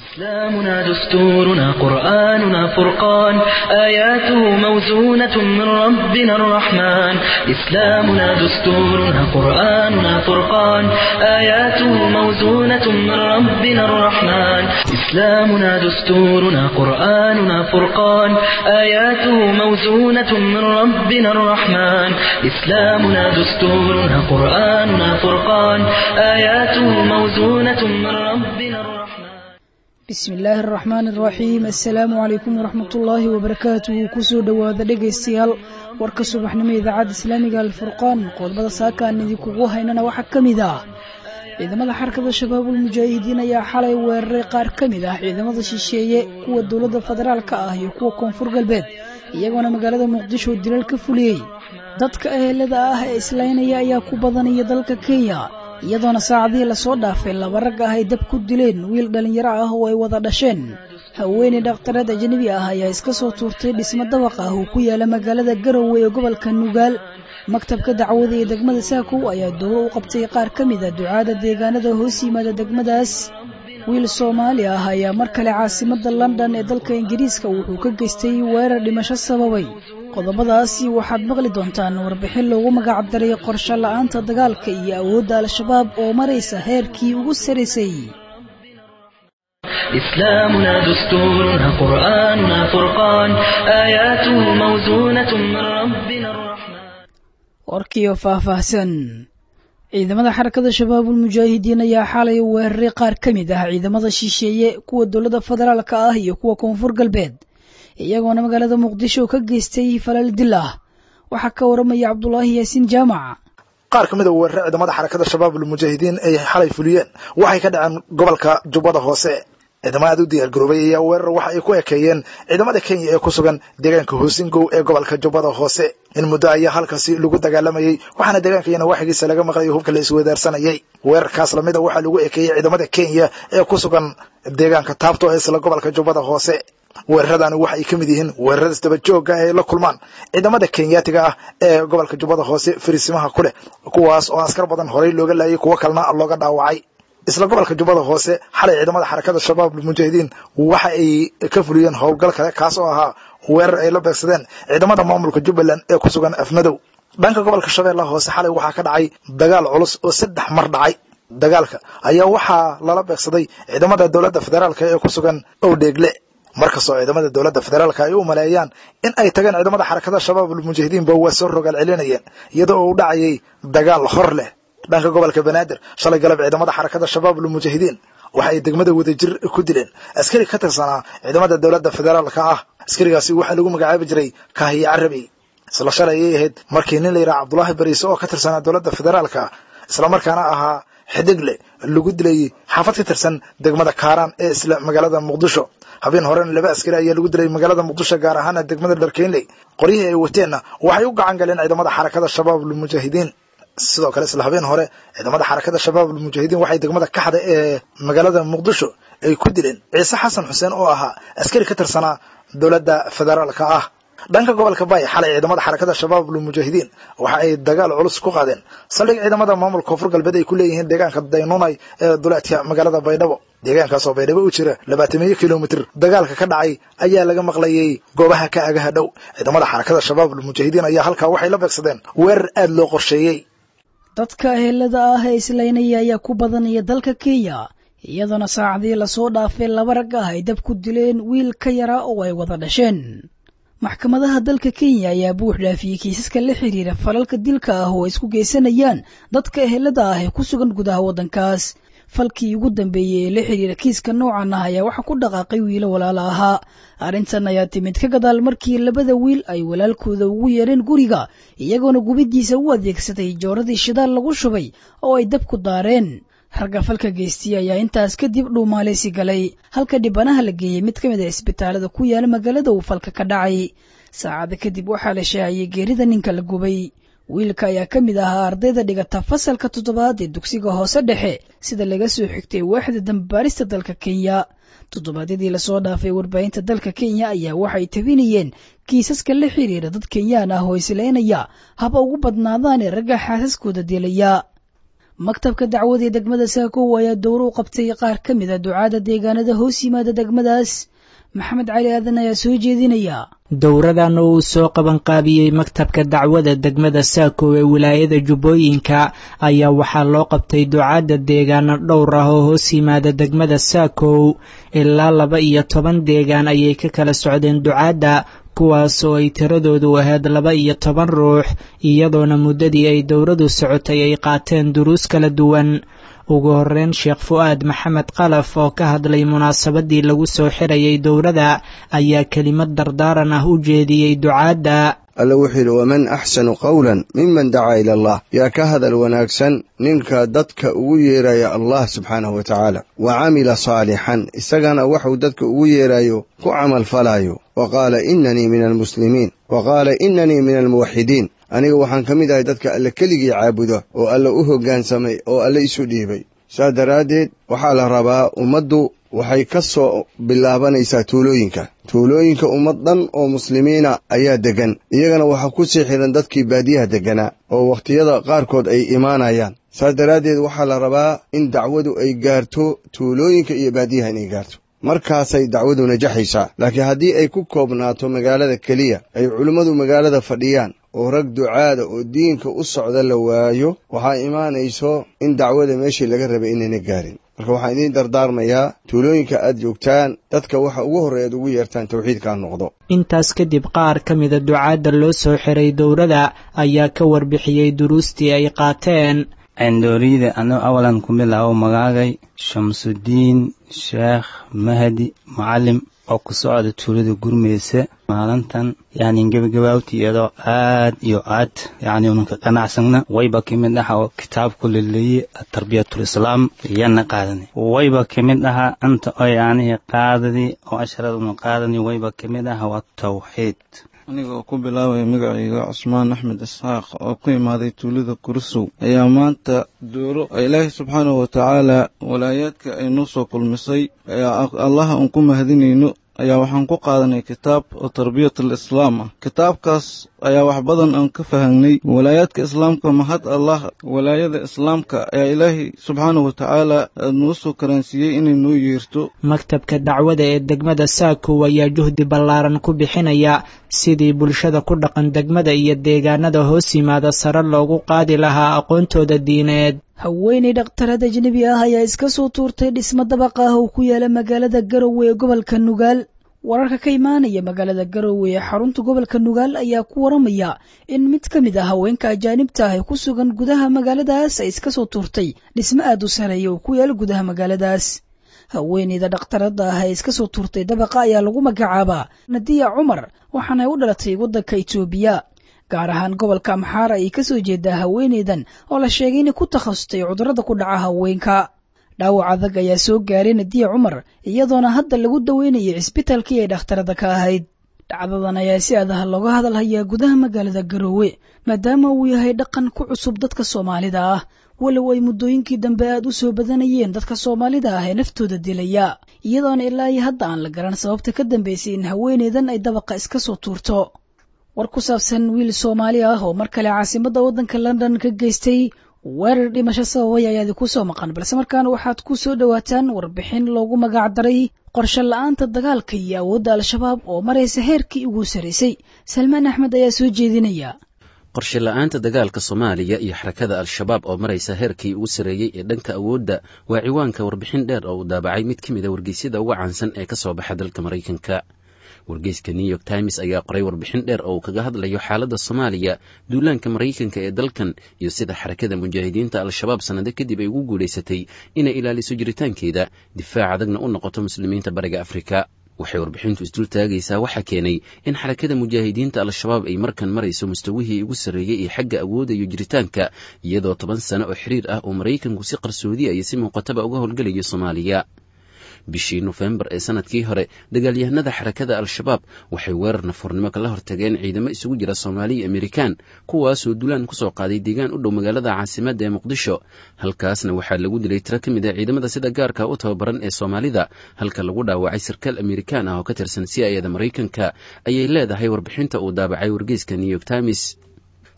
إسلامنا دستورنا قرآننا فرقان آياته موزونة من ربنا الرحمن إسلامنا دستورنا قرآننا فرقان آياته موزونة من ربنا الرحمن إسلامنا دستورنا قرآننا فرقان آياته موزونة من ربنا الرحمن إسلامنا دستورنا قرآننا فرقان آياته موزونة من ربنا الرحمن bismi illaahi araxmaan araxiim assalaamu calaykum waraxmat ullaahi wabarakaatuhu kusoo dhowaada dhegaystayaal warka subaxnimo idaacadda islaamiga alfurqaan qodobada saakaan idinkugu haynana waxaa ka mid ah ciidamada xarakada shabaabul mujaahidiin ayaa xalay weeraray qaar ka mid ah ciidamada shisheeye kuwa dowladda federaalka ah iyo kuwa koonfur galbeed iyagoona magaalada muqdisho dilal ka fuliyey dadka ehelada ah ee islaynaya ayaa ku badanaya dalka kenya iyadoona saacadihii lasoo dhaafay laba rag ah ay dab ku dileen wiil dhallinyaro ah oo ay wada dhasheen haweeney dhakhtareed ajnabi ah ayaa iska soo tuurtay dhismo dabaq ah oo ku yaala magaalada garowe ee gobolka nugaal maktabka dacwada ee degmada saakow ayaa dowro u qabtay qaar ka mid a ducaada deegaanada hoos yimaada degmadaas wiil soomaali ah ayaa mar kale caasimadda london ee dalka ingiriiska wuxuu ka geystay weerar dhimasho sababay qodobadaasi waxaad maqli doontaan warbixin loogu magacdaray qorsho la'aanta dagaalka iyo awoodda al-shabaab oo maraysa heerkii ugu saraysay إسلامنا دستورنا قرآننا فرقان آياته موزونة من ربنا الرحمن warkiyo faahfaahsan ciidamada xarakada shabaabul mujaahidiin ayaa xalay weeraray qaar ka mid ah ciidamada shisheeye kuwa dowladda federaalka ah iyo kuwa koonfur galbeed iyagoona magaalada muqdisho ka geystay falal dil ah waxaa ka waramaya cabdulaahi yaasiin jaamac qaar ka mid a weerare ciidamada xarakada shabaabul mujaahidiin ay xalay fuliyeen waxay ka dhaceen gobolka jubbada hoose ciidamo aad u diyaar garoobay ayaa weerar waxa ay ku ekeeyeen ciidamada kenya ee ku sugan deegaanka hoosingow ee gobolka jubbada hoose in muddo ayaa halkaasi lagu dagaalamayey waxaana deegaankayana waxigiisa laga maqlayo hubka la iswadaarsanayay weerarkaas lamida waxaa lagu ekeeyey ciidamada kenya ee ku sugan deegaanka taabto ee isla gobolka jubbada hoose weeraradaani waxa ay ka mid yihiin weerarada isdaba joogga ay la kulmaan ciidamada kenyaatiga ah ee gobolka jubbada hoose fariisimaha ku leh kuwaas oo askar badan horey looga laayay kuwo kalena looga dhaawacay isla gobolka jubbada hoose xalay ciidamada xarakada shabaabul mujaahidiin waxa ay ka fuliyeen howlgal kale kaas oo ahaa weerar ay la beegsadeen ciidamada maamulka jubbaland ee ku sugan afmadow dhanka gobolka shabeellaha hoose xalay waxaa ka dhacay dagaal culus oo saddex mar dhacay dagaalka ayaa waxaa lala beegsaday ciidamada dowladda federaalka ee ku sugan owdheegle markastoo ciidamada dowladda federaalka ay u maleeyaan in ay tageen ciidamada xarakada shabaabul mujaahidiinba waa soo rogaal celinayeen iyadoo uu dhacayay dagaal hor leh dhanka gobolka banaadir shalay galab ciidamada xarakada shabaabul mujaahidiin waxa ay degmada wadajir ku dileen askari ka tirsanaa ciidamada dowladda federaalka ah askarigaasi waxaa lagu magacaabi jiray kaahiye carabi isla shalay ayay ahayd markii nin la yidhaha cabdulaahi bariise oo ka tirsanaa dowladda federaalka islamarkaana ahaa xidigle lagu dilayay xaafad ka tirsan degmada kaaraan ee isla magaalada muqdisho habeen horena laba askari ayaa lagu dilay magaalada muqdisho gaar ahaana degmada dharkeynley qoryihii ay wateenna waxay u gacan galeen ciidamada xarakada shabaabul mujaahidiin sidoo kale isla habeen hore ciidamada xarakada shabaabul mujaahidiin waxay degmada kaxda ee magaalada muqdisho ay ku dileen ciise xasan xuseen oo ahaa askari ka tirsanaa dowladda federaalka ah dhanka gobolka baay xalay ciidamada xarakada shabaabul mujaahidiin waxa ay dagaal culus ku qaadeen saldhig ciidamada maamulka koonfur galbeed ay ku leeyihiin deegaanka daynunay ee duleedka magaalada baydhabo deegaankaasoo baydhabo u jira labaatamiyo kilomitir dagaalka ka dhacay ayaa laga maqlayay goobaha ka agaha dhow ciidamada xarakada shabaabul mujaahidiin ayaa halkaa waxay la beegsadeen weerar aad loo qorsheeyey dadka ehelada ah ee islaynaya ayaa ku badanaya dalka kenya iyadoona saacadii lasoo dhaafay laba rag ah ay dab ku dileen wiil ka yara oo ay wada dhasheen maxkamadaha dalka kenya ayaa buux dhaafiyey kiisaska la xiriira falalka dilka ah oo ay isku geysanayaan dadka ehelada ah ee ku sugan gudaha waddankaas falkii ugu dambeeyey ee la xiriira kiiska noocan ah ayaa waxa ku dhaqaaqay wiilo walaala ahaa arrintan ayaa timid ka gadaal markii labada wiil ay walaalkooda ugu yeereen guriga iyagoona gubiddiisa u adeegsaday jooradii shidaal lagu shubay oo ay dab ku daareen ragga falka geystiyey ayaa intaas kadib dhuumaaleysi galay halka dhibanaha la geeyey mid ka mid a isbitaalada ku yaala magaalada uu falka ka dhacay saacada kadib waxaa la shaaciyey geerida ninka la gubay wiilka ayaa ka mid ahaa ardayda dhigata fasalka toddobaad ee dugsiga hoose dhexe sida laga soo xigtay waaxda dambaarista dalka kenya toddobaadyadii lasoo dhaafay warbaahinta dalka kenya ayaa waxay tabinayeen kiisaska la xiriira dad kenyaan ah oo islaynaya haba ugu badnaadaan ee ragga xaasaskooda dilaya maktabka dacwada ee degmada saakow ayaa dowro u qabtay qaar ka mid a ducaada deegaanada hoos yimaada degmadaas maxamed cali aadan ayaa soo jeedinaya dowradan oo uu soo qabanqaabiyey maktabka dacwada degmada saakow ee wilaayada jubbooyinka ayaa waxaa loo qabtay ducaadda deegaano dhowr ah oo hoos yimaada degmada saakow ilaa laba iyo toban deegaan ayay ka kala socdeen ducaadda kuwaas oo ay tiradoodu ahayd laba iyo toban ruux iyadoona muddadii ay dowradu socotay ay qaateen duruus kala duwan ugu horreyn sheekh fu'aad maxamed qalaf oo ka hadlay munaasabadii lagu soo xirayay dowrada ayaa kelimad dardaaran ah u jeediyey ducaadda alle wuxuu yidhi waman axsanu qawlan miman dacaa ila allah yaa ka hadal wanaagsan ninka dadka ugu yeeraya allah subxaanahu wa tacaala wa camila saalixan isagana waxuu dadka ugu yeerayo ku camal falaayo wa qaala inanii min almuslimiin wa qaala inanii min almuwaxidiin aniga waxaan ka mid ahay dadka alle keligii caabuda oo alle u hoggaansamay oo alle isu dhiibay saas daraaddeed waxaa la rabaa ummaddu waxay ka soo bilaabanaysaa tuulooyinka tuulooyinka ummad dhan oo muslimiina ayaa deggan iyagana waxaa ku sii xidhan dadkii baadiyaha degganaa oo wakhtiyada qaarkood ay imaanayaan saas daraaddeed waxaa la rabaa in dacwadu ay gaarto tuulooyinka iyo baadiyaha inay gaarto markaasay dacwadu najaxaysaa laakiin haddii ay ku koobnaato magaalada keliya ay culimmadu magaalada fadhiyaan oo rag ducaada oo diinka u socda la waayo waxaa imaanayso in dacwada meeshii laga rabay inayna gaarin marka waxaan idiin dardaarmayaa tuulooyinka aad joogtaan dadka waxa ugu horreya ad ugu yeertaan tawxiidkaa noqdo intaas kadib qaar ka mida ducaadda loo soo xiray dowrada ayaa ka warbixiyey duruustii ay qaateen dooriyada anuu awalan ku bilaabo magaagay shamsudiin sheekh mahadi mucalim oo ku socda tuulada gurmeysa maalintan yani gebagabaawti iyadoo aad iyo aad yani unanka qanacsagna wayba kamid aha oo kitaabku laleeye tarbiyatul islaam yana qaadani wayba kamid aha anta oo yaanihi qaadadi oo asharaduna qaadani wayba kamid aha waa tawxiid anigoo ku bilaabaya magacayga cusmaan axmed isxaaq oo ku imaaday tuulada kursow ayaa maanta dooro ilaahay subxaanahu watacaala walaayaadka ay noo soo kulmisay ayaa allaha uun ku mahadinayno ayaa waxaan ku qaadanay kitaab oo tarbiyatul islaam ah kitaabkaas ayaa wax badan aan ka fahangnay walaayaadka islaamka mahad allah walaayada islaamka ayaa ilaahay subxaanahu watacaala noo soo karaansiiyey inay noo yeerto maktabka dacwada ee degmada saakow ayaa juhdi ballaaran ku bixinaya sidii bulshada ku dhaqan degmada iyo deegaanada hoos yimaada sare loogu qaadi lahaa aqoontooda diineed haweenay dhakhtarad ajnebi ah ayaa iska soo tuurtay dhismo dabaqa ah oo ku yaala magaalada garowe ee gobolka nugaal wararka ka imaanaya magaalada garowe ee xarunta gobolka nugaal ayaa ku waramaya in mid ka mid ah haweenka ajaanibta ah ee ku sugan gudaha magaaladaas ay iska soo tuurtay dhismo aad u sareeya oo ku yaala gudaha magaaladaas haweeneyda dhakhtaradda ah ee iska soo tuurtay dabaqa ayaa lagu magacaabaa nadiya cumar waxaana ay u dhalatay waddanka itoobiya gaar ahaan gobolka amxaara ayay ka soo jeedaa haweeneydan oo la sheegay inay ku takhasustay cudurrada ku dhaca haweenka dhaawac adag ayaa soo gaaray nadiya cumar iyadoona hadda lagu daweynayay cisbitaalkii ay dhakhtarada ka ahayd dhacdadan ayaa si adaha looga hadal hayaa gudaha magaalada garoowe maadaama uu yahay dhaqan ku cusub dadka soomaalida ah walow ay muddooyinkii dambe aad u soo badanayeen dadka soomaalida ah ee naftooda dilaya iyadoona ilaa iyo hadda aan la garan sababta ka dambeysay in haweeneydan ay dabaqa iska soo tuurto war ku saabsan wiil soomaali ah oo mar kale caasimadda waddanka london ka geystay weerar dhimasho sababay ayaa idinku soo maqan balse markaana waxaad ku soo dhowaataan warbixin loogu magac daray qorshe la-aanta dagaalka iyo awoodda al-shabaab oo maraysa heerkii ugu sarraysay salmaan axmed ayaa soo jeedinaya qorshe la-aanta dagaalka soomaaliya iyo xarakada al-shabaab oo maraysa heerkii ugu sarreeyey ee dhanka awoodda waa ciwaanka warbixin dheer oo uu daabacay mid ka mid a wargeysyada uga caansan ee ka soo baxa dalka maraykanka wargeyska new york times ayaa qoray warbixin dheer oo uu kaga hadlayo xaaladda soomaaliya duulaanka maraykanka ee dalkan iyo sida xarakada mujaahidiinta al-shabaab sannado kadib ay ugu guulaysatay inay ilaaliso jiritaankeeda difaac adagna u noqoto muslimiinta bariga afrika waxay warbixintu isdul taagaysaa waxaa keenay in xarakada mujaahidiinta al-shabaab ay markan marayso mustawihii ugu sarreeyey ee xagga awoodda iyo jiritaanka iyadoo toban sano oo xiriir ah oo maraykanku si qarsoodiya iyo si muuqataba uga howlgelayo soomaaliya bishii nofembar ee sanadkii hore dagaalyahanada xarakada al-shabaab waxay weerar nafurnimo kala hortageen ciidamo isugu jira soomaaliya amerikan kuwaasoo dulaan kusoo qaaday deegaan u dhow magaalada caasimadda ee muqdisho halkaasna waxaa lagu dilay tiro ka mid a ciidamada sida gaarka u tababaran ee soomaalida halka lagu dhaawacay sarkaal amerikan ah oo ka tirsan c ayada maraykanka ayay leedahay warbixinta uu daabacay wargeyska new york times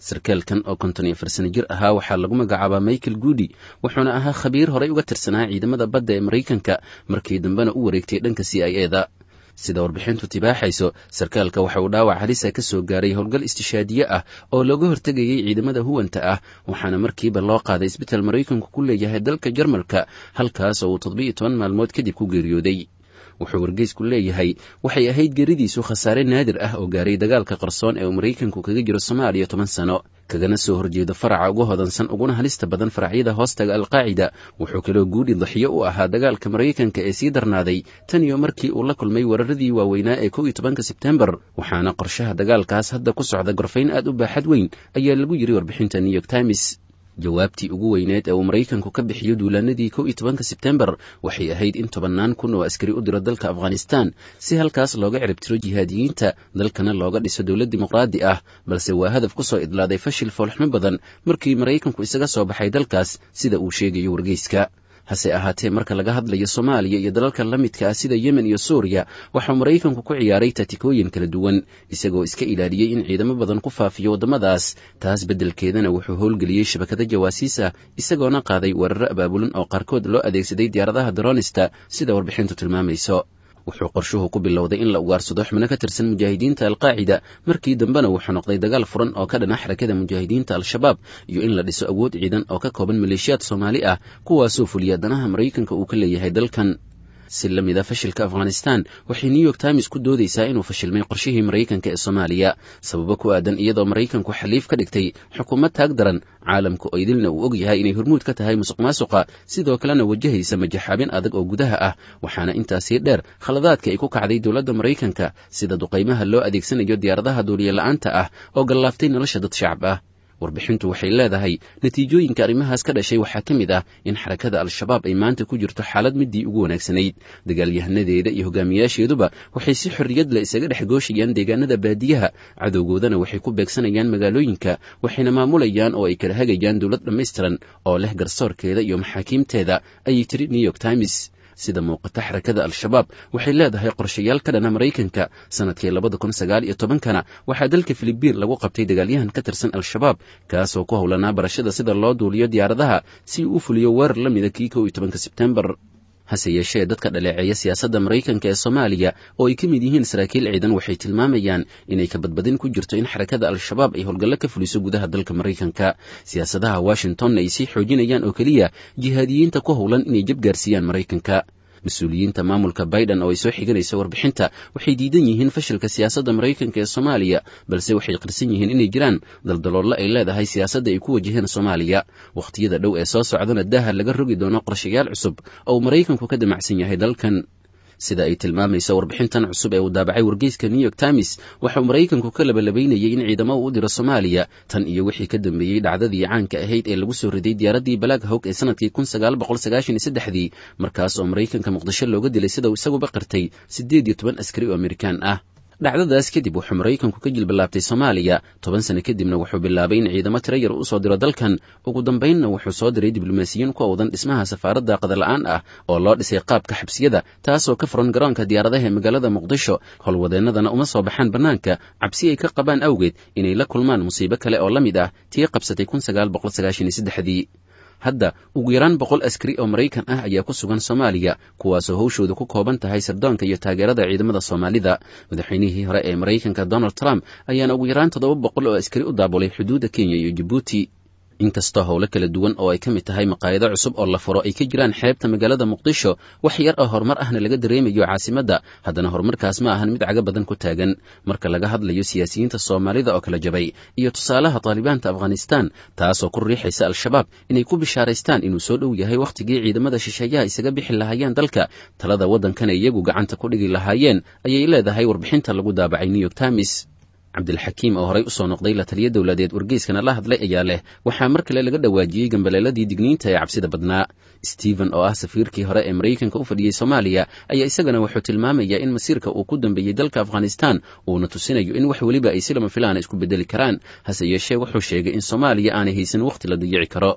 sarkaalkan oo konton iyo afar sano jir ahaa waxaa lagu magacaabaa michael goody wuxuuna ahaa khabiir horey uga tirsanaa ciidamada badda ee maraykanka markii dambena u wareegtay dhanka c i eda sida warbixintu tibaaxayso sarkaalka waxa uu dhaawac halisa ka soo gaaray howlgal istishaadiye ah oo looga hortegayay ciidamada huwanta ah waxaana markiiba loo qaaday isbital maraykanku ku leeyahay dalka jarmalka halkaas oo uu toddobiiyo toban maalmood kadib ku geeriyooday wuxuu wargeysku leeyahay waxay ahayd geeridiisu khasaare naadir ah oo gaaray dagaalka qarsoon ee uu maraykanku kaga jiro soomaaliya toban sano kagana soo horjeedo faraca ugu hodansan uguna halista badan faracyada hoostaga alqaacida wuxuu kaloo guudhi daxiyo u ahaa dagaalka maraykanka ee sii darnaaday tan iyo markii uu la kulmay weeraradii waaweynaa ee kow iyo tobanka sebtembar waxaana qorshaha dagaalkaas hadda ku socda gorfayn aad u baaxad weyn ayaa lagu yiri warbixinta new york times jawaabtii ugu weyneed ee uu maraykanku ka bixiyo duulaanadii kow iyo tobanka sebtembar waxay ahayd in tobannaan kun oo askari u diro dalka afghanistan si halkaas looga ciribtiro jihaadiyiinta dalkana looga dhiso dowlad dimuqraadi ah balse waa hadaf ku soo idlaaday fashil foolxumo badan markii maraykanku isaga soo baxay dalkaas sida uu sheegayo wargeyska hase ahaatee marka laga hadlayo soomaaliya iyo dalalka la midka ah sida yemen iyo suuriya waxuu maraykanku ku ciyaaray tatikooyin kala duwan isagoo iska ilaaliyey in ciidamo badan ku faafiyo waddamadaas taas beddelkeedana wuxuu howlgeliyey shabakado jawaasiis ah isagoona qaaday weeraro abaabulan oo qaarkood loo adeegsaday diyaaradaha daroonista sida warbixintu tilmaamayso wuxuu qorshuhu ku bilowday in la ugaarsado xubno ka tirsan mujaahidiinta alqaacida markii dambena wuxuu noqday dagaal furan oo ka dhana xarakada mujaahidiinta al-shabaab iyo in la dhiso awood ciidan oo ka kooban maleeshiyaad soomaali ah kuwaasoo fuliya danaha maraykanka uu ka leeyahay dalkan si la mid a fashilka afghanistan waxay new york times ku doodaysaa inuu fashilmay qorshihii maraykanka ee soomaaliya sababo ku aadan iyadoo maraykanku xaliif ka dhigtay xukuumad taag daran caalamku oo idilna uu og yahay inay hormuud ka tahay musuq maasuqa sidoo kalena wajahaysa majaxaabin adag oo gudaha ah waxaana intaasii dheer khaladaadka ay ku kacday dowladda maraykanka sida duqaymaha loo adeegsanayo diyaaradaha duuliye la'aanta ah oo gallaaftay nolosha dad shacab ah warbixintu waxay leedahay natiijooyinka arrimahaas ka dhashay waxaa ka mid ah in xarakada al-shabaab ay maanta ku jirto xaalad midii ugu wanaagsanayd dagaalyahanadeeda iyo hogaamiyaasheeduba waxay si xorriyad leh isaga dhex gooshayaan deegaanada baadiyaha cadowgoodana waxay ku beegsanayaan magaalooyinka waxayna maamulayaan oo ay kala hagayaan dowlad dhammaystiran oo leh garsoorkeeda iyo maxaakiimteeda ayay tiri new york times sida muuqata xarakada al-shabaab waxay leedahay qorshayaal ka dhana maraykanka sanadkii labada kun sagaal iyo tobankana waxaa dalka filibiin lagu qabtay dagaalyahan ka tirsan al-shabaab kaasoo ku howlanaa barashada sida loo duuliyo diyaaradaha si uu u fuliyo weerar la mida kii kow iyo tobanka sebtembar hase yeeshee dadka dhaleeceeya siyaasadda maraykanka ee soomaaliya oo ay ka mid yihiin saraakiil ciidan waxay tilmaamayaan inay ka badbadin ku jirto in xarakada al-shabaab ay howlgallo ka fuliso gudaha dalka maraykanka siyaasadaha washingtonna ay sii xoojinayaan oo keliya jihaadiyiinta ku howlan inay jabgaarsiiyaan maraykanka mas-uuliyiinta maamulka biden oo ay soo xiganaysa warbixinta waxay diidan yihiin fashilka siyaasadda maraykanka ee soomaaliya balse waxay qirsan yihiin inay jiraan daldaloollo ay leedahay siyaasadda ay ku wajaheen soomaaliya wakhtiyada dhow ee soo socdana daaha laga rogi doono qorshayaal cusub oo uu maraykanku ka damacsan yahay dalkan sida ay tilmaamayso warbixintan cusub ee uu daabacay wargeyska new york times waxauu maraykanku ka labalabaynayay in ciidamo uu u diro soomaaliya tan iyo wixii ka dambeeyey dhacdadii caanka ahayd ee lagu soo riday diyaaraddii balaag hawg ee sanadkii kun sagaal boqol sagaashan iyo saddexdii markaas oo maraykanka muqdisho looga dilay sida uu isaguba qirtay siddeed iyo toban askari oo amerikaan ah dhacdadaas kadib wuxuu maraykanku ka jilbilaabtay soomaaliya toban sano kadibna wuxuu bilaabay in ciidamo tiro yar u soo diro dalkan ugu dambaynna wuxuu soo diray diblomaasiyiin ku awdan dhismaha safaaradda qadarla'aan ah oo loo dhisay qaabka xabsiyada taasoo ka furan garoonka diyaaradaha ee magaalada muqdisho howlwadeennadana uma soo baxaan bannaanka cabsi ay ka qabaan awgeed inay la kulmaan musiibo kale oo la mid ah tii qabsatay kun sagaal boqol sagaashan iyo saddexdii hadda ugu yaraan boqol askari oo maraykan ah ayaa ku sugan soomaaliya kuwaasoo hawshooda ku kooban tahay sirdoonka iyo taageerada ciidamada soomaalida madaxweynihii hore ee maraykanka donald trump ayaana ugu yaraan toddoba boqol oo askari u daabulay xuduudda kenya iyo jabuuti inkastoo howlo kala duwan oo ay ka mid tahay maqaayado cusub oo la furo ay ka jiraan xeebta magaalada muqdisho wax yar oo horumar ahna laga dareemayo caasimadda haddana horumarkaas ma ahan mid caga badan ku taagan marka laga hadlayo siyaasiyiinta soomaalida oo kala jabay iyo tusaalaha taalibaanta afghanistan taasoo ku riixaysa al-shabaab inay ku bishaaraystaan inuu soo dhow yahay wakhtigii ciidamada shisheeyaha isaga bixi lahaayeen dalka talada waddankana iyagu gacanta ku dhigi lahaayeen ayay leedahay warbixinta lagu daabacay new york times cabdilxakiim oo horey usoo noqday la taliya dowladeed wargeyskana la hadlay ayaa leh waxaa mar kale laga dhawaajiyey gambaleeladii digniinta ee cabsida badnaa stephen oo ah safiirkii hore ee maraykanka u fadhiyey soomaaliya ayaa isagana wuxuu tilmaamayaa in masiirka uu ku dambeeyey dalka afghanistan uuna tusinayo in wax weliba ay si lama filaana isku bedeli karaan hase yeeshee wuxuu sheegay in soomaaliya aanay haysan wakhti la dayici karo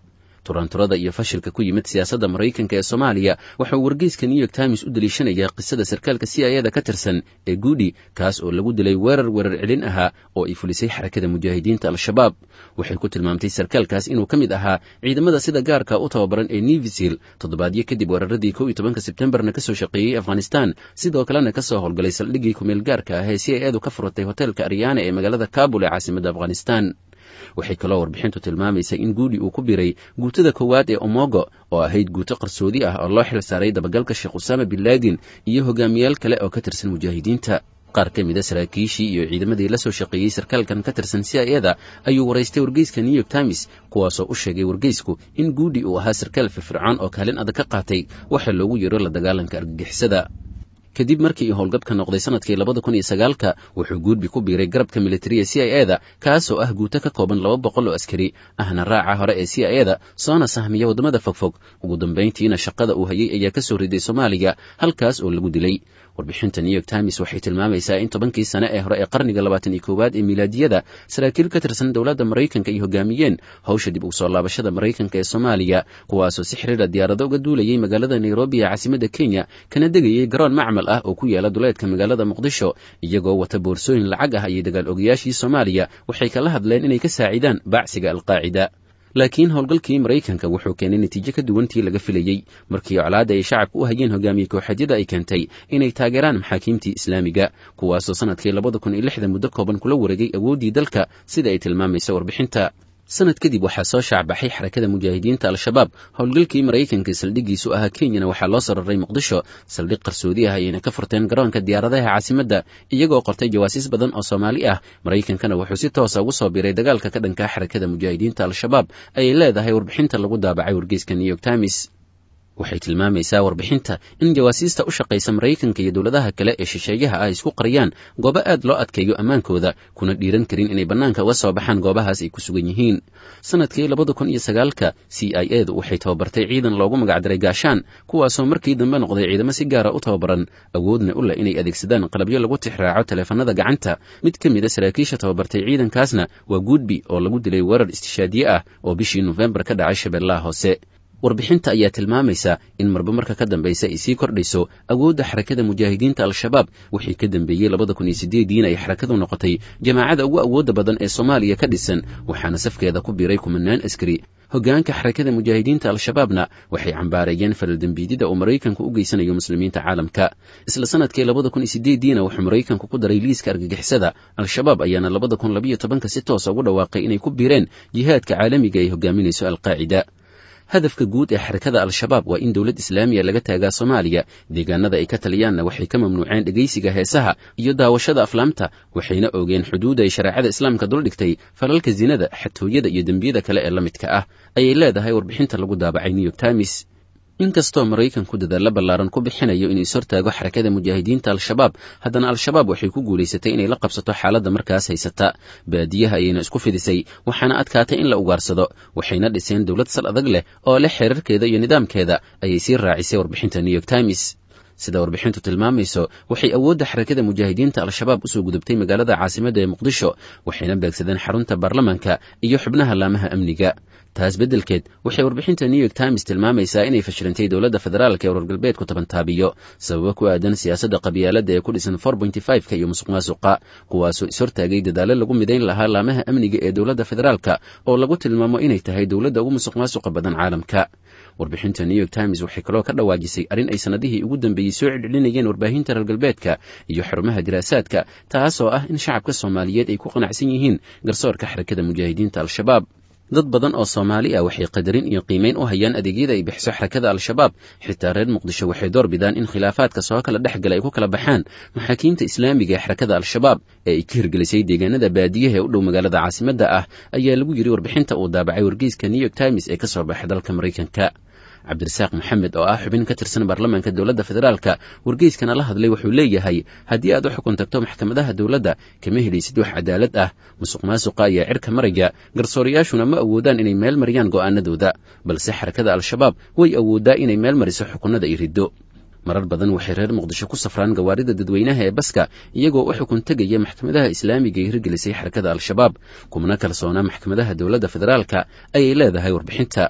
turanturada iyo fashilka ku yimid siyaasadda maraykanka ee soomaaliya waxauu wargeyska new york times u daliishanayaa qisada sarkaalka c i ada ka tirsan ee guudi kaas oo lagu dilay weerar weerar celin ahaa oo ay fulisay xarakada mujaahidiinta al-shabaab waxay ku tilmaamtay sarkaalkaas inuu ka mid ahaa ciidamada sida gaarka u tababaran ee nevisil toddobaadyo kadib weeraradii kow iyo tobanka sebtembarna kasoo shaqeeyey afghanistan sidoo kalena kasoo howlgalay saldhiggii kumeel gaarka ah ee c i adu ka furatay hoteelka aryaana ee magaalada kabul ee caasimada afghanistan waxay kaloo warbixintu tilmaamaysa in guudi uu ku biray guutada koowaad ee omogo oo ahayd guuto qarsoodi ah oo loo xil saaray dabagalka sheekh usaama bin laadin iyo hogaamiyaal kale oo ka tirsan mujaahidiinta qaar ka mid a saraakiishii iyo ciidamadii la soo shaqeeyey sarkaalkan ka tirsan c i ada ayuu waraystay wargeyska new york times kuwaasoo u sheegay wargeysku in guudi uu ahaa sarkaal firfircoon oo kaalin adag ka qaatay waxa loogu yeero la dagaalanka argagixisada kadib markii uu howlgab ka noqday sanadkii labada kun iyo sagaalka wuxuu guudbi ku biiray garabka militariya c i eda kaasoo ah guuto ka kooban laba boqol oo askari ahna raaca hore ee c i eda soona sahmiya waddamada fogfog ugu dambayntiina shaqada uu hayay ayaa ka soo riday soomaaliya halkaas oo lagu dilay warbixinta new york times waxay tilmaamaysaa in tobankii sane ee hore ee qarniga labaatan iyo koowaad ee milaadiyada saraakiil ka tirsan dowladda maraykanka ay hogaamiyeen hawsha dib ugu soo laabashada maraykanka ee soomaaliya kuwaasoo si xiriira diyaarado uga duulayay magaalada nairobi ee caasimadda kenya kana degayay garoon macmal ah oo ku yaala duleedka magaalada muqdisho iyagoo wata boorsooyin lacag ah ayay dagaal ogayaashii soomaaliya waxay kala hadleen inay ka saacidaan baacsiga alqaacida laakiin howlgalkii maraykanka wuxuu keenay natiijo ka duwantii laga filayey markii colaadda ay shacabka u hayeen hogaamiye kooxadyada ay keentay inay taageeraan maxaakiimtii islaamiga kuwaasoo sanadkii labada kun iyo lixda muddo kooban kula wareegay awooddii dalka sida ay tilmaamayso warbixinta sanad kadib waxaa soo shaacbaxay xarakada mujaahidiinta al-shabaab howlgalkii maraykanka saldhiggiisu ahaa kenyana waxaa loo sararay muqdisho saldhig qarsoodi ah ayayna ka furteen garoonka diyaaradaha caasimadda iyagoo qortay jawaasiis badan oo soomaali ah maraykankana wuxuu si toosa ugu soo biiray dagaalka ka dhankaa xarakada mujaahidiinta al-shabaab ayay leedahay warbixinta lagu daabacay wargeyska new york times waxay tilmaamaysaa warbixinta in jawaasiista u shaqaysa maraykanka iyo dowladaha kale ee shisheeyaha ah isku qariyaan goobo aad loo adkeeyo ammaankooda kuna dhiiran karin inay bannaanka uga soo baxaan goobahaas ay ku sugan yihiin sanadkii labada kun iyo sagaalka c i edu waxay tababartay ciidan loogu magacdaray gaashaan kuwaasoo markii dambe noqday ciidamo si gaara u tababaran awoodna u leh inay adeegsadaan qalabyo lagu tixraaco taleefanada gacanta mid ka mid a saraakiisha tababartay ciidankaasna waa guudbi oo lagu dilay weerar istishaadiye ah oo bishii nofembar ka dhacay shabeellaha hoose warbixinta ayaa tilmaamaysa in marba marka ka dambaysa ay sii kordhayso awoodda xarakada mujaahidiinta al-shabaab wixii ka dambeeyey labada kun iyo sideediina ay xarakadu noqotay jamaacada ugu awoodda badan ee soomaaliya ka dhisan waxaana safkeeda ku biiray kumanaan askari hoggaanka xarakada mujaahidiinta al-shabaabna waxay cambaareeyeen faraldembiidida uu maraykanku u geysanayo muslimiinta caalamka isla sanadkii labada kun iyo sideediina wuxuu maraykanku ku daray liiska argagixisada al-shabaab ayaana labada kun labayo tobanka si toosa ugu dhawaaqay inay ku biireen jihaadka caalamiga ay hogaaminayso alqaacida hadafka guud ee xarakada al-shabaab waa in dowlad islaamiya laga taagaa soomaaliya deegaanada ay ka taliyaanna waxay ka mamnuuceen dhegaysiga heesaha iyo daawashada aflaamta waxayna oogeen xuduudda ay shareecada islaamka duldhigtay falalka zinada xatooyada iyo dembiyada kale ee la midka ah ayay leedahay warbixinta lagu daabacay new york times inkastoo maraykanku dadaalla ballaaran ku bixinayo inuu ishortaago xarakada mujaahidiinta al-shabaab haddana al-shabaab waxay ku guulaysatay inay la qabsato xaaladda markaas haysata baadiyaha ayayna isku fidisay waxaana adkaatay in la ugaarsado waxayna dhiseen dowlad sal adag leh oo leh xeerarkeeda iyo nidaamkeeda ayay sii raacisay warbixinta new york times sida warbixintu tilmaamayso waxay awoodda xarakada mujaahidiinta al-shabaab usoo gudubtay magaalada caasimadda ee muqdisho waxayna beegsadeen xarunta baarlamanka iyo xubnaha laamaha amniga taas beddelkeed waxay warbixinta new york times tilmaamaysaa inay fashilantay dowladda federaalka ee warar galbeedku tabantaabiyo sababo ku aadan siyaasadda qabyaaladda ee ku dhisan for pointy five-ka iyo musuq maasuqa kuwaasoo ishortaagay dadaallo lagu midayn lahaa laamaha amniga ee dowladda federaalka oo lagu tilmaamo inay tahay dowladda ugu musuq maasuqa badan caalamka warbixinta new york times waxay kaloo ka dhawaajisay arrin ay sannadihii ugu dambeeyey soo celcelinayeen warbaahinta reer galbeedka iyo xarumaha diraasaadka taasoo ah in shacabka soomaaliyeed ay ku qanacsan yihiin garsoorka xarakada mujaahidiinta al-shabaab dad badan oo soomaali ah waxay qadarin iyo qiimayn u hayaan adeegyada ay bixiso xarakada al-shabaab xitaa reer muqdisho waxay door bidaan in khilaafaadka soo kala dhex gala ay ku kala baxaan maxaakiimta islaamiga ee xarakada al-shabaab ee ay ka hirgelisay deegaanada baadiyaha ee u dhow magaalada caasimadda ah ayaa lagu yidhi warbixinta uu daabacay wargeyska new york times ee ka soo baxay dalka maraykanka cabdirasaaq maxamed oo ah xubin ka tirsan baarlamaanka dowladda federaalka wargeyskana la hadlay wuxuu leeyahay haddii aad u xukun tagto maxkamadaha dowladda kama helaysid wax cadaalad ah musuq maasuqa ayaa cirka maraya garsoorayaashuna ma awoodaan inay meel mariyaan go'aanadooda balse xarakada al-shabaab way awooddaa inay meel mariso xukunnada ay riddo marar badan waxay reer muqdisho ku safraan gawaarida dadweynaha ee baska iyagoo u xukun tegaya maxkamadaha islaamiga ee hirgelisay xarakada al-shabaab kumana kalsoona maxkamadaha dowladda federaalka ayay leedahay warbixinta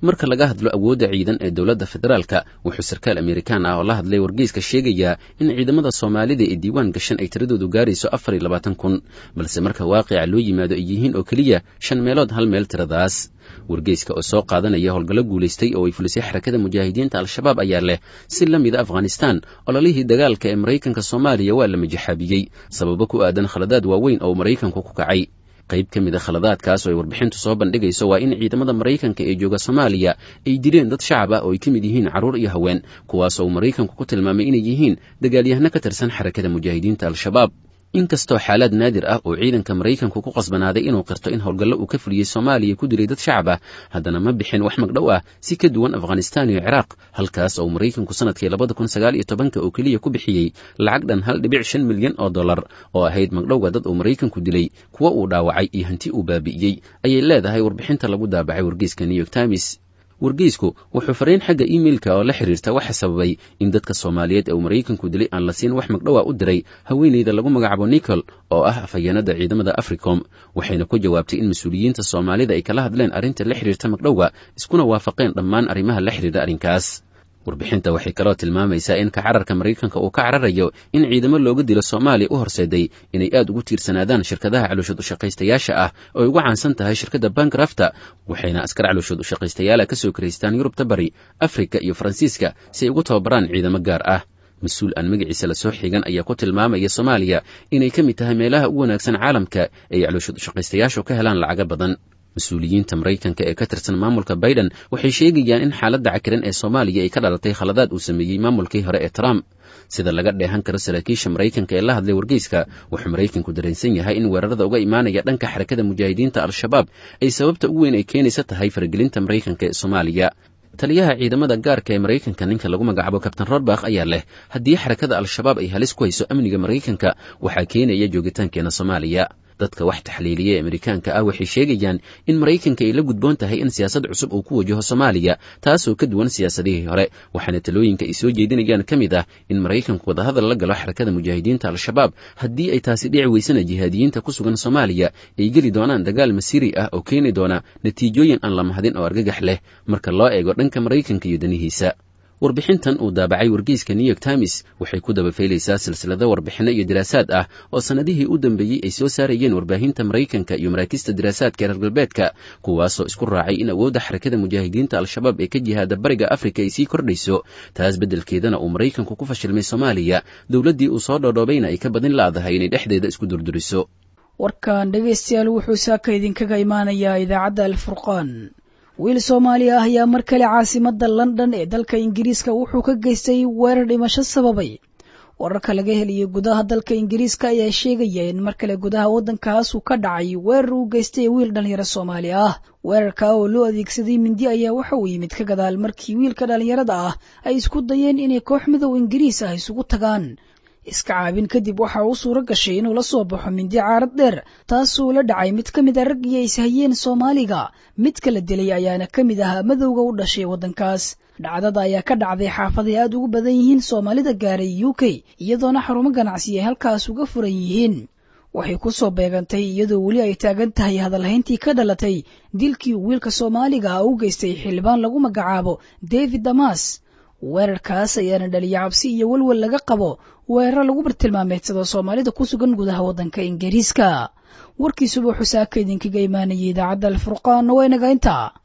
marka laga hadlo awoodda ciidan ee dowladda federaalka wuxuu sarkaal amerikaan ah oo la hadlay wargeyska sheegayaa in ciidamada soomaalida ee diiwaan gashan ay tiradoodu gaarayso afar iyo labaatan kun balse marka waaqica loo yimaado ay yihiin oo keliya shan meelood hal meel tiradaas wargeyska oo soo qaadanaya howlgallo guulaystay oo ay fulisay xarakada mujaahidiinta al-shabaab ayaa leh si la mida afghanistan ololihii dagaalka ee maraykanka soomaaliya waa la majaxaabiyey sababo ku aadan khaladaad waaweyn oo maraykanku ku kacay qayb ka mid a khaladaadkaas oo ay warbixintu soo bandhigayso waa in ciidamada maraykanka ee jooga soomaaliya ay dileen dad shacab ah oo ay ka mid yihiin carruur iyo haween kuwaas oo maraykanku ku tilmaamay inay yihiin dagaalyahano ka tirsan xarakada mujaahidiinta al-shabaab inkastoo xaalaad naadir ah oo ciidanka maraykanku ku qasbanaaday inuu qirto in howlgallo uu ka fuliyey soomaaliya ku dilay dad shacab ah haddana ma bixin wax magdhow ah si ka duwan afghanistan iyo ciraaq halkaas oo maraykanku sanadkii labada kun sagaal iyo tobanka oo keliya ku bixiyey lacag dhan hal dhibic shan milyan oo dollar oo ahayd magdhowga dad uu maraykanku dilay kuwa uu dhaawacay iyo hanti uu baabi'iyey ayay leedahay warbixinta lagu daabacay wargeyska new york times wargeysku wuxuu fariin xagga iimeilka oo la xiriirta waxa sababay in dadka soomaaliyeed ee uu maraykanku dilay aan la siin wax magdhowa u diray haweeneyda lagu magacaabo nicol oo ah afhayeenada ciidamada africom waxayna ku jawaabtay in mas-uuliyiinta soomaalida ay kala hadleen arrinta la xiriirta magdhowga iskuna waafaqeen dhammaan arrimaha la xiriira arrinkaas warbixinta waxay kaloo tilmaamaysaa in ka cararka maraykanka uu ka cararayo in ciidamo looga dilo soomaaliya u horseeday inay aad ugu tiirsanaadaan shirkadaha calooshood ushaqaystayaasha ah oo ay ugu caansan tahay shirkadda bankrafta waxayna askar calooshood ushaqaystayaala ka soo karaystaan yurubta bari afrika iyo faransiiska si ay ugu tababaraan ciidamo gaar ah mas-uul aan magaciisa lasoo xigan ayaa ku tilmaamaya soomaaliya inay ka mid tahay meelaha ugu wanaagsan caalamka ee ay calooshood ushaqaystayaashu ka helaan lacaga badan mas-uuliyiinta maraykanka ee ka tirsan maamulka biden waxay sheegayaan in xaaladda cakiran ee soomaaliya ay ka dhalatay khaladaad uu sameeyey maamulkii hore ee trump sida laga dheehan karo saraakiisha maraykanka ee la hadlay wargeyska wuxuu maraykanku dareensan yahay in weerarada uga imaanaya dhanka xarakada mujaahidiinta al-shabaab ay sababta u weyn ay keenaysa tahay faragelinta maraykanka ee soomaaliya taliyaha ciidamada gaarka ee maraykanka ninka lagu magacaabo kabtain rodbakh ayaa leh haddii xarakada al-shabaab ay halis ku hayso amniga maraykanka waxaa keenaya joogitaankeena soomaaliya dadka wax taxliiliya ee amerikaanka ah waxay sheegayaan in maraykanka ay la gudboon tahay in siyaasad cusub uu ku wajaho soomaaliya taasoo ka duwan siyaasadihii hore waxaana talooyinka ay soo jeedinayaan ka mid ah in maraykanku wadahadal la galo xarakada mujaahidiinta al-shabaab haddii ay taasi dhici weysana jihaadiyiinta ku sugan soomaaliya ay geli doonaan dagaal masiiri ah oo keeni doona natiijooyin aan la mahadin oo argagax leh marka loo eego dhanka maraykanka iyo danihiisa warbixintan uu daabacay wargeyska new york times waxay ku dabafaylaysaa silsilado warbixinno iyo diraasaad ah oo sannadihii u dambeeyey ay soo saarayeen warbaahinta maraykanka iyo maraakiista diraasaadka reer galbeedka kuwaasoo isku raacay in awoodda xarakada mujaahidiinta al-shabaab ee ka jihaada bariga afrika ay sii kordhayso taas beddelkeedana uu maraykanku ku fashilmay soomaaliya dowladdii uu soo dhoodhoobayna ay ka badin laadahay inay dhexdeeda isku durduriso warkan dhegaystayaal wuxuu saaka idinkaga imaanayaa idaacadda alfurqaan wiil soomaali ah ayaa mar kale caasimadda london ee dalka ingiriiska wuxuu ka geystay weerar dhimasho sababay wararka laga heliyay gudaha dalka ingiriiska ayaa sheegaya in mar kale gudaha waddankaas uu ka dhacay weerar uu geystay wiil dhallinyaro soomaali ah weerarka oo loo adeegsaday mindi ayaa waxa uu yimid ka gadaal markii wiilka dhallinyarada ah ay isku dayeen inay koox midow ingiriis ah isugu tagaan iska caabin kadib waxa uu suuro gashay inuu la soo baxo mindi caarad dheer taasuu la dhacay mid ka mid a raggii ay ishayeen soomaaliga midka la dilay ayaana ka mid ahaa madowga u dhashay waddankaas dhacdada ayaa ka dhacday xaafaday aad ugu badan yihiin soomaalida gaaray u k iyadoona xarumo ganacsi ay halkaas uga furan yihiin waxay ku soo beegantay iyadoo weli ay taagan tahay hadalhayntii ka dhalatay dilkii uu wiilka soomaaliga ah u geystay xildhibaan lagu magacaabo david damas weerarkaas ayaana dhaliya cabsi iyo welwel laga qabo weerar lagu bartilmaameedsado soomaalida ku sugan gudaha waddanka ingiriiska warkiisuba xusaaka idinkaga imaanayay idaacadda alfurqaan waa inaga intaa